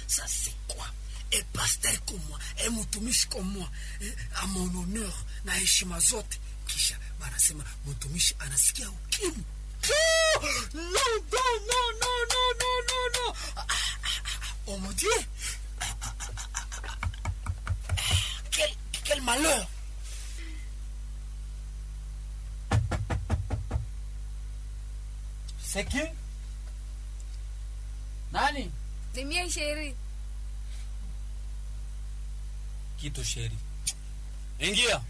ça c'est quoi et pasteur comme moi et mtumishi comme moi eh, à mon honneur na heshima zote kisha banasema mtumishi anasikia ukimwi Oh, non, non, non, non, non, non, non, non. Ah, ah, ah, oh mon Dieu. Ah, ah, ah, ah, ah, ah. Quel, quel malheur. C'est qui Nani? Ni mie sheri. Kitu sheri. Ingia.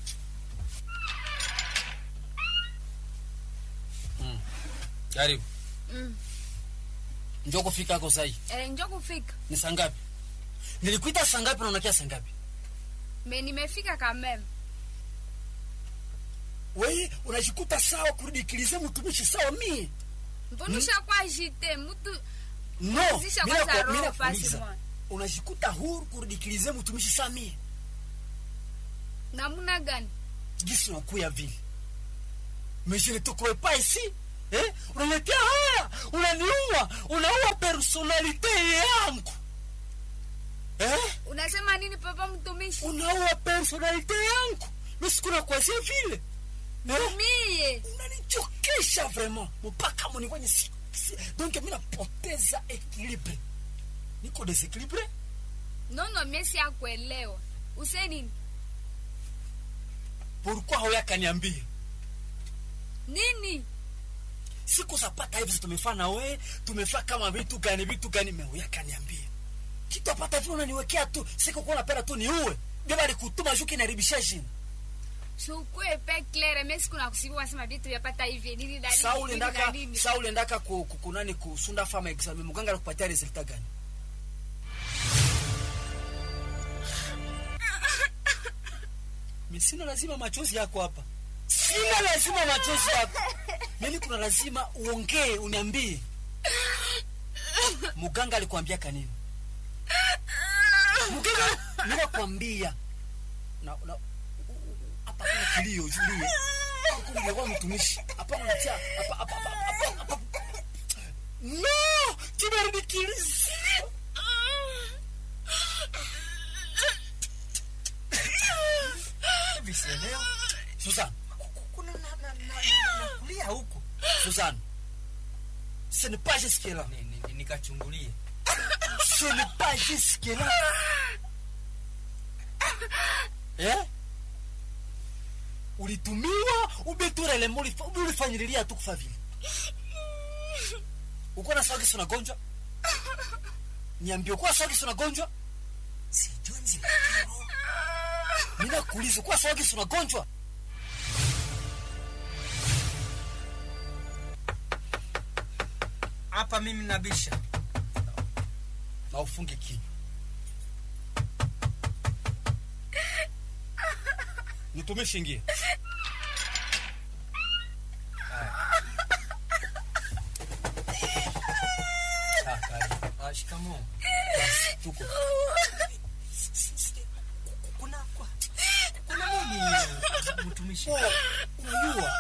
Mm. Karibu. Mm. Njoo kufika hako sahi. Eh, njo kufika. Ni saa ngapi? Nilikuita saa ngapi na unakia saa ngapi? Me nimefika kameme. Wewe unajikuta sawa kurudikilize mtumishi sawa mie. Mbona ushakuwa jite mtu No, Zisha mina kwanza kwa- mina roho pasi kuuliza. mwa. Unajikuta huru kurudikilize mtumishi sawa mie. namna gani? Gisi unakuya vile. Mais je ne te crois pas ici. Eh? Unaletea haya, unaniua, unaua personalite yangu. Eh? Unasema nini papa mtumishi? Unaua personalite yangu. Mimi sikuna kuanzia vile. Eh? Mie. unanichokesha vraiment mpaka munifanye si, si. donc mi napoteza equilibre niko desequilibre Nono mie si akuelewa. Use nini? pourquoi hauyakaniambia Nini? siku zapata hivi tumefaa na we tumefaa kama vitu gani vitu gani me huyakaniambia kitu apata vile unaniwekea tu siku kuwa napenda tu niuwe beba likutuma juu kinaribisha jina Sukue pe claire mie siku nakusibu wasema vitu vyapata hivi nini na nini, saa nini ulendaka na nini. saa ulendaka ku- ku- kunani kusunda fama examen muganga alikupatia resulta gani mi sina lazima machozi yako hapa sina lazima machozi yako mimi kuna lazima uongee uniambie muganga alikuambia kanini muganga ninakwambia na, na, u- u- hapa kuna kilio julie kumlekwa mtumishi hapana natia hapa hapa hapa hapa hapa no kibarudikilizi hivi sielewa Susan kuna na, na, na, na, na kulia huko Susan ce n'est pas jusque là Ni- ni- ni- nikachungulie ce n'est pas jusque là eh ulitumiwa ubeturelemo ulifanyililia tu kufa vile uko na swagi suna gonjwa niambie uko na swagi suna gonjwa sijui nzima mina kuuliza uko na swagi suna gonjwa hapa mimi nabisha na ufunge kinywa nitumishi ingie Ah, karibu. Ah, shikamoo tuko S- s- s- kuna kwa kuna nini mtumishi Oh, unajua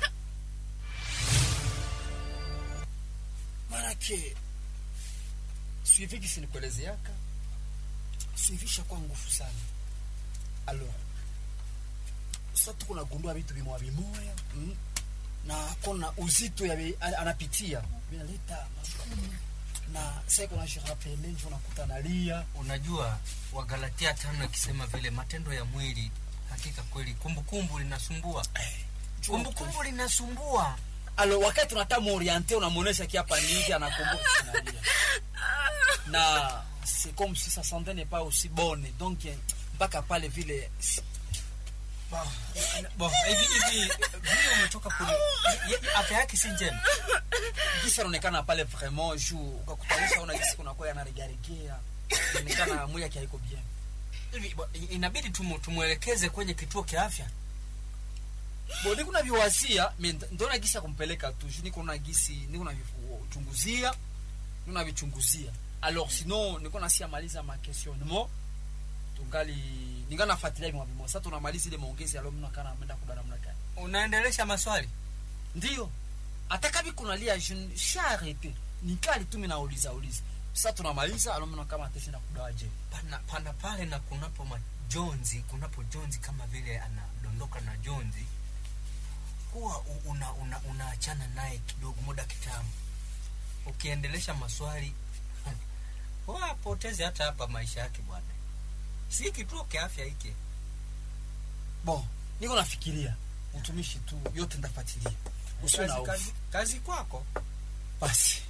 manake suivi gisi nikuelezeaka suivisha kwa nguvu sana alors sa tuko nagundua vitu vimoya vimoya mm? na kona uzito ya vi- a- anapitia vinaleta magumu na sasa kuna jirapele njo nakuta nalia unajua wagalatia tano ikisema vile matendo ya mwili hakika kweli kumbukumbu linasumbua Jua kumbukumbu linasumbua alo wakati tunataka muoriente unamwonesha kiapa nini anakumbuka analia na c'est comme si sa santé n'est pas aussi bonne donc eh, mpaka pale vile si- Bo, bo, hivi hivi vile umetoka kule ye- ye- afya yake si njema gisi anaonekana pale vraiment juu ukakutanisha una gisi kunakuwa yanaregaregea inaonekana mwili yake haiko bien hivi bo, i- inabidi tumu- tumwelekeze kwenye kituo kia afya bo niko na viwazia me nd- ndona gisi ya kumpeleka tu juu niko na gisi niko na vichunguzia niko na vichunguzia alors sinon niko nasia maliza ma questionnement tungali ninga nafuatilia vimwa vimwa sasa tunamaliza ile maongezi alo mna kana ameenda kudana mna gani unaendelesha maswali ndio hata kabi kunalia je sharete nikali tu mimi nauliza uliza sasa tunamaliza alomna kama atesi na kudaje pana, pana pale na kunapo majonzi kunapo jonzi kama vile anadondoka na jonzi huwa u- una, una, unaachana naye kidogo muda kitambo ukiendelesha maswali huwa apoteze hata hapa maisha yake bwana si kituo kiafya hiki bon niko nafikiria utumishi tu yote ndafuatilia usiwe na kazi, hofu kazi, kazi kwako basi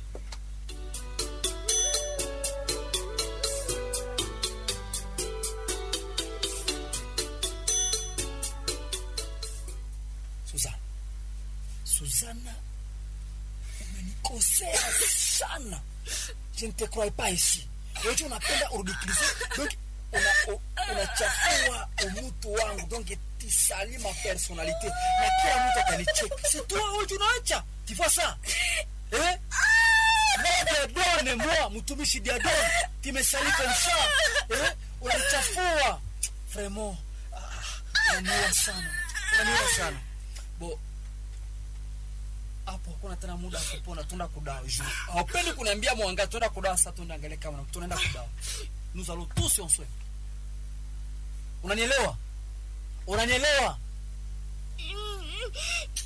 Suzana, Suzana, umenikosea sana. Je ne te crois pas ici. Wewe unapenda urudikize. Donc una u- unachafua umutu wangu. Donc tu salis ma personnalité. Na kila mtu atanicheka. C'est toi wewe unaacha. Tu vois ça? Eh? Moi Diadone, moi, mtumishi Diadone, tu me salis comme ça. Eh? Unanichafua. Vraiment. Ah, unaniua sana. Unaniua sana. Bo, hapo hakuna tena muda wa kupona, tuenda kudawa juu. Haupendi kuniambia mwanga, tuenda kudawa sasa, tuenda angalia kama tunaenda kudawa. Nous allons tous en soin. Unanielewa? Unanielewa?